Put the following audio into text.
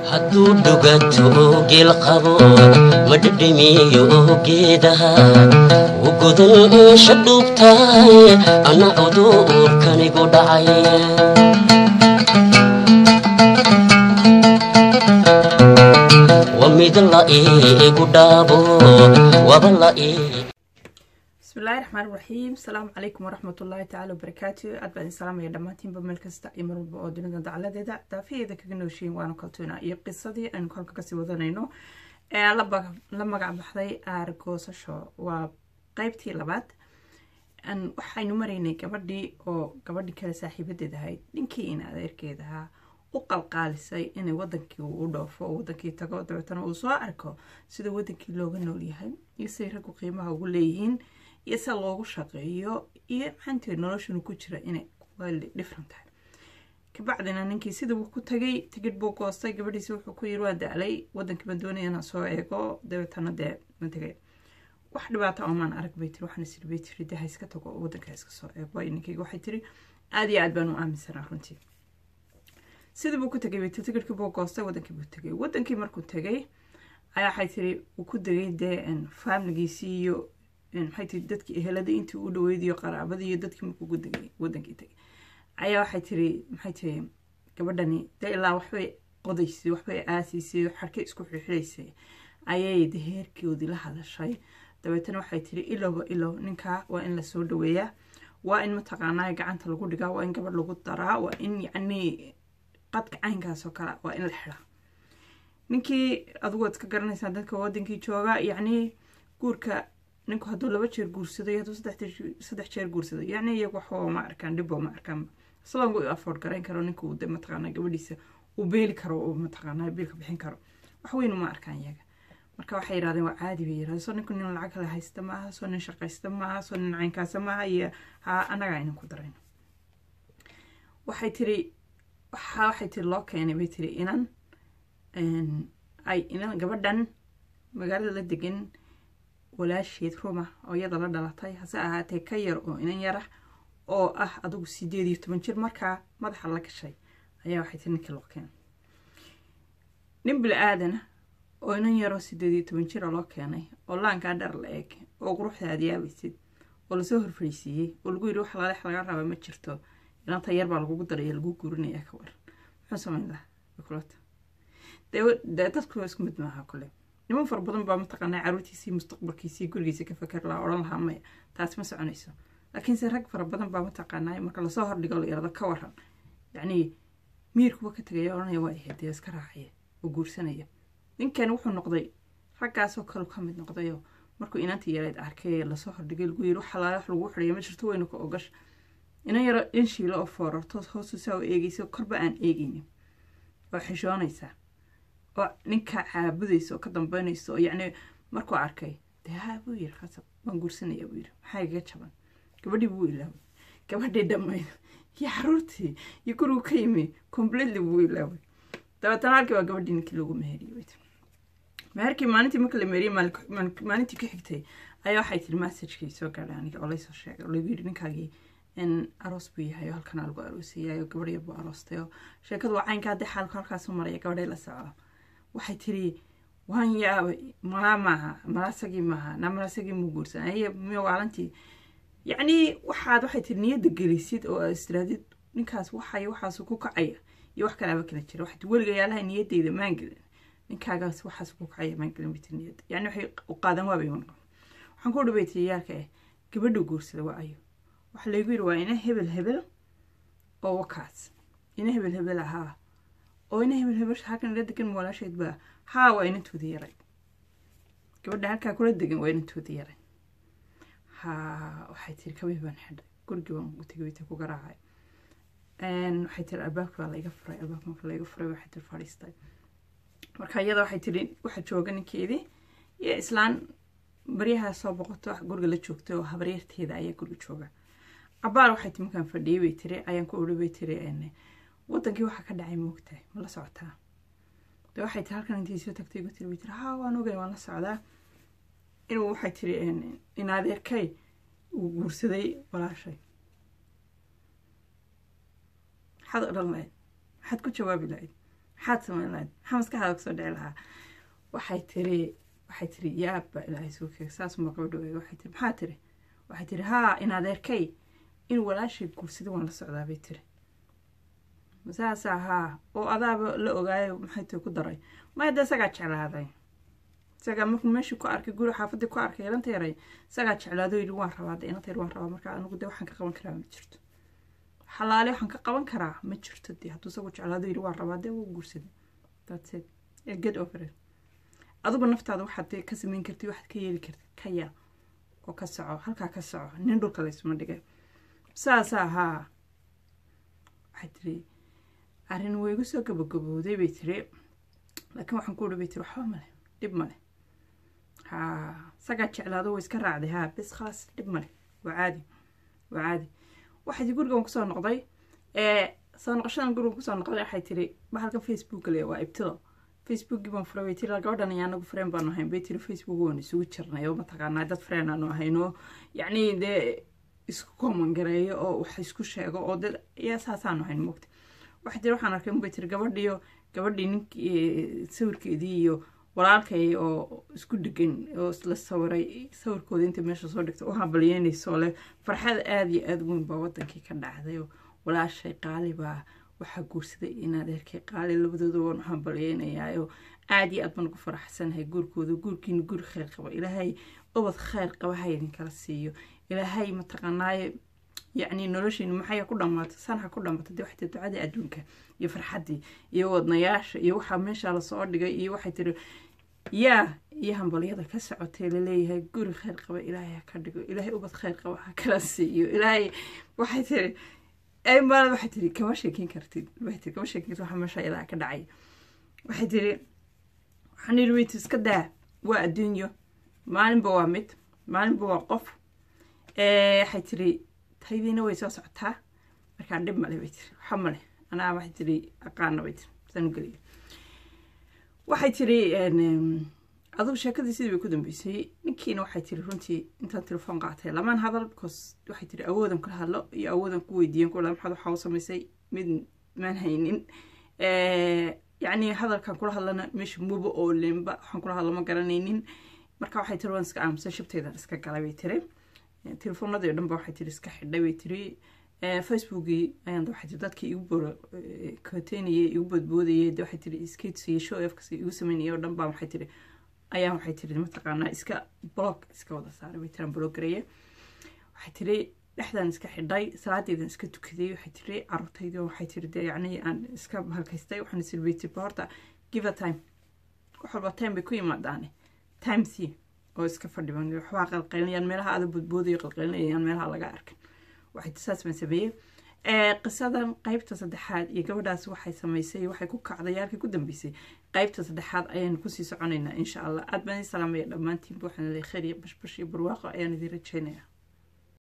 hadduu dhuganto geel qabo ma dhedhemiyo geedaha u godan eesha dhuubtahay anna cudurkanigu dhacay wa mid la iigu dhaabo waba la ii bismillahi raxmaan raxiim asalaamu calaykum waraxmatullaahi tacaala wabarakaatu aad baan idin salaamaya dhammaantiinba meel kasta iyo mar walba oo dunida dacaladeeda daafaheeda kaga nooshiin waanu kaltuuna iyo qisadii aynu kolka kasii wadanayno ee la magac baxday aargoosasho waa qeybtii labaad waxaynu maraynay gabadhii oo gabadhii kale saaxiibadeed ahayd ninkii in adeerkeed ahaa u qalqaalisay inay wadankii u dhoofo oo wadankii tago dabeetana uu soo arko sida wadankii looga nool yahay iyo siday raggu qiimaha ugu leeyihiin iyo sida loogu shaqeeyo iyo maxaantii noloshanu ku jira inay different tahay kabacdina ninkii sida uu ku tagay tigidh buu goostay gabadhiisi wuxuu ku yiri waa daalay wadankii baan doonaya inaan soo eego dabeetana dee ma tegay wax dhibaata oomaan arag bay tiri waxaana siri bay tiri dee ha iska tago wadanka iska soo eego ninkayga waxay tiri aada iyo aad baan u aaminsanaa runtii sidii buu ku tegay bay tiri tigidhkii buu goostay wadankii buu tegay wadankii markuu tegay ayaa waxay tiri uu ku degay dee faamiligiisii iyo maxay tiri dadkii eheladii intii u dhaweyd iyo qaraabadii iyo dadkii markuu ku degay wadankii tegay ayaa waxay tiri maxay tiri gabadhani dee ilaa waxbay qodaysay waxbay aasiysay xarkay isku xirxiraysay ayay de heerkoodii la hadashay dabeetana waxay tiri ilowba ilow ninkaa waa in lasoo dhaweeyaa waa in mataqaanaa gacanta lagu dhigaa waa in gabadh lagu daraa waa in yacnii qadka caynkaasoo kale waa in la xiraa ninkii adigu waad iska garanaysaa dadka wadankii jooga yacnii guurka ninku hadduu laba jeer guursado iyo hadduu saddex jeer guursado yacni iyagu waxba ma arkaan dhibbo ma arkaan salongu u afford garayn karo ninku uu de mataqaanaa gabadhiisa uu beeli karo uu mataqaanaa biilka bixin karo wax weyn uma arkaan iyaga marka waxay yidhahdeen waa caadi bay yidhahdeen soo ninku nin lacag kale haysta maaha soo nin shaqaysta maaha soo nin caynkaasa maaha iyo ha annaga aynan ku darayno waxay tiri waxa waxay tiri loo keenay bay tiri inan ay inan gabadhan magaalada la degan walaasheed ruma oo iyada la dhalatay hase ahaatee ka yar oo inan yara oo ah adigu sideed iyo toban jir markaa madaxa la gashay ayaa waxay tiri ninkii loo keenay nin bil-aadana oo inan yaroo sideed iyo toban jira loo keenay oo laankaa dhar la eeg oo quruxda aad yaabaysid oo lasoo horfariisiiyey oo lagu yidhi wax laleex laga raba ma jirto ilanta yar baa lagugu daraya lagu guurinaya ka war muxuu samayn lahaa kulata dee dadku isku mid maaha kule niman fara badan baa mataqaanaa caruurtiisii mustaqbalkiisii gurigiisa ka fakar lahaa odhan lahaa maya taas ma soconayso laakiinse rag fara badan baa mataqaanaa marka lasoo hordhigo la yarado ka waran yacnii miirkuba ka tegaya odhanaya waa ahayd dee iska raacaya oo guursanaya ninkan wuxuu noqday raggaasoo kale ka mid noqdayoo markuu inantii yareed arkay lasoo hordhigay lagu yiri wax alaale wax lagu xidhaya ma jirto weynu ka ogash inan yaro in shiilo oo foorarto hoosu saa u eegaysa korba aan eegaynin oo xishoonaysaa oo ninka caabudaysa oo ka dambeynaysa oo yacni markuu arkay dee haa buu yiri khasab waan guursanaya buu yiri maxaa igaga jaban gabadhii buu ilaaway gabadhii dhammayd iyo caruurtii iyo gurigu ka yimi completely buu ilaaway dabeetana halkii waa gabadhii ninkii loogu meheriyey meherkii maalintii marka la meheriyey maalintii ka xigtay ayaa waxay tiri messagekii soo gaadhay aniga oo laysoo sheegay oo lagu yidhi ninkaagii in aroos buu yahay oo halkanaa lagu aroosayay oo gabadh yar buu aroostay oo sheekadu waa caynka haddii xaalku halkaasu maraya gabadhay la socdo waxay tiri waan yaabay malaa maaha malaasagii maaha na malaasagii muu guursan aye miyo waalantii yacnii waxaad waxay tiri niyadda gelisid oo aad istiraadid ninkaas waxay waxaasu ku kacaya iyo wax kalaaba kala jira waxay tiri weliga yaalaha niyaddayda maan gelin ninkaagaas waxaas ku kacaya maan gelin bay tiri niyadda yacni waxay u qaadan waabay iman waxaan ku dhibay tiri yaalka eh gabadhu guursada waa ayo waxaa laygu yidhi waa ina hebel hebel oo wakaas ina hebel hebel ahaa oo ina hebel hebel halkan ila degan walaasheed baa haa waa inantoodii yaray gabadha halkaa kula degan waa inantoodii yaray haa waxay tiri kabih baan xidhay gurigii baan u tegay wayta ku garaacay waxay tiri albaabki baa laiga furay albaabka marka laiga furay waxay tiri fadhiistay marka iyada waxay tiri waxa jooga ninkeedii iyo islaan baryaha soo boqoto guriga la joogtay oo habaryarteeda ayaa guriga jooga cabaar waxay ti markaan fadhiyey bay tiri ayaan ku odhi bay tiri wadankii waxaa ka dhacay moogtahay ma la socotaa de waxay tiri halkan intii soo tagtay gu tiri bay tiri haa waan ogay waan la socdaa inuu waxay tiri in adeerkay uu guursaday walaashay maxaad odhan lahayd maxaad ku jawaabi lahayd maxaad samayn lahayd maxaa maskaxdaada kusoo dhici lahaa waxay tiri waxay tiri yaabba ilaahay suu keeg saasuma gabadha wey waxay tiri maxaa tiri waxay tiri haa in adeerkay in walaashay guursada waan la socdaa bay tiri saasaa haa oo adaaba la ogaayo maxay tiri ku daray maya dee isagaa jeclaaday isagaa markuu meeshii ku arkay guri xaafadii ku arkay ilanta yaray isagaa jeclaado yidhi waan rabaa de ilanta yar waan rabaa marka anigu dee waxaan ka qaban karaa ma jirto xalaale waxaan ka qaban karaa ma jirto dee hadduu isagu jeclaado yidhi waan rabaa dee wuu guursaday that's it get over it adigu naftaada waxaad ka samayn kartid waxaad ka yeeli kartid ka yaa oo ka soco halkaa ka soco nin dhulka laysuma dhigay saasaa haa waxay tiri arrin way igu soo gabagabowday bay tiri laakiin waxaan ku udhi bay tiri waxba male dhib male haa isagaa jeclaado way iska raacday haa bes khalaas dhib male waa caadi waa caadi waxay gurigan kusoo noqday ee soo noqoshadan gurigan kusoo noqday waxay tiri bahalka facebook le waa ibtilo facebookii baan furay bay tiri gabadhan iyo anagu freen baanu ahayn bay tiri facebook waan isugu jirnay oo mataqaanaa dad freen aanu ahayno yacni dee isku kooman gareeyo oo wax isku sheego oo dad yaa saasaanu ahayn mogta waxay tiri waxaan arkay bay tiri gabadhiyo gabadhii ninkii sawirkeedii iyo walaalkay oo isku dhegan oo la sawiray sawirkooda inta meesha soo dhigta u hambalyeynayso leh farxad aada iyo aada weyn baa wadankii ka dhacday oo walaashay qaali baa waxaa guursaday in adeerkay qaali labadooda waan u hambalyeynayaa oo aada iyo aad baan ugu faraxsanahay guurkooda guurkiina guur kheyr qaba ilaahay ubad kheyr qaba ha idinkala siiyo ilaahay mataqaanaaye yacni noloshiina maxay ku dhammaato sanha ku dhammaato dee waxay tiri ducadii adduunka iyo farxaddii iyo wadnayaasha iyo waxaa meesha lasoo dhigay iyo waxay tiri yaa iyo hambalyada ka socotay laleeyahay guri kheyr qaba ilaahay ha ka dhigo ilaahay ubad kheyr qaba ha kala siiyo ilaahay waxay tiri maalad waxay tiri kama sheekin kartid waxay tiri kama sheekin kartid waxa meesha iyadaa ka dhacay waxay tiri waxaan yidhi wayt iska daa waa adduunyo maalinba waa mid maalinba waa qof waxay tiri taydiina way soo socotaa markaa dhib male bay tiri waxa male anaa waxay tiri aqaana bay tiri saan u geliya waxay tiri adugu sheekadii sidii bay ku dambeysay ninkiina waxay tiri runtii intaan telefoon qaatay lamaan hadal because waxay tiri awoodan kula hadlo iyo awoodan ku weydiiyan kula maxaad waxaa u samaysay mid maan haynin yacni hadalkan kula hadlana meesha muba oo lemba waxaan kula hadlo ma garanaynin marka waxay tiri waan iska aamusay shabteydan iska galay bay tiri telefoonadii o dhan ba waxay tiri iska xidhay bay tiri facebookii ayaan waxay tiri dadkii igu boorkoteynayay igu boodboodayay de waxay tiri skates iyo show ofkas igu sameynayay oo dhan baa waxay tiri ayaan waxay tiri mataqaanaa iska blog iska wada saaray bay tiraan blog gareeye waxay tiri dhexdan iska xidhay salaadeydan iska tukaday waxay tiri carruurtaydi waxay tiri dee yacni aan iska halkaystay waxaan isiri bay tiri horta give a time wax walba time bay ku yimaadaane time c oo iska fadhiban waxbaa qalqaylinayaan meelaha aada boodboodayo qalqaylinayaan meelaha laga arkan waxay saas baan sameeyey qisadan qeybta saddexaad iyo gabadhaas waxay samaysay waxay ku kacday yaalkii ku dambeysay qeybta saddexaad ayaan kusii soconaynaa insha allah aad baan idin salaamaya dhammaantiinba waxaan leeyahay khayr iyo bashbash iyo barwaaqo ayaan idin rajeynaya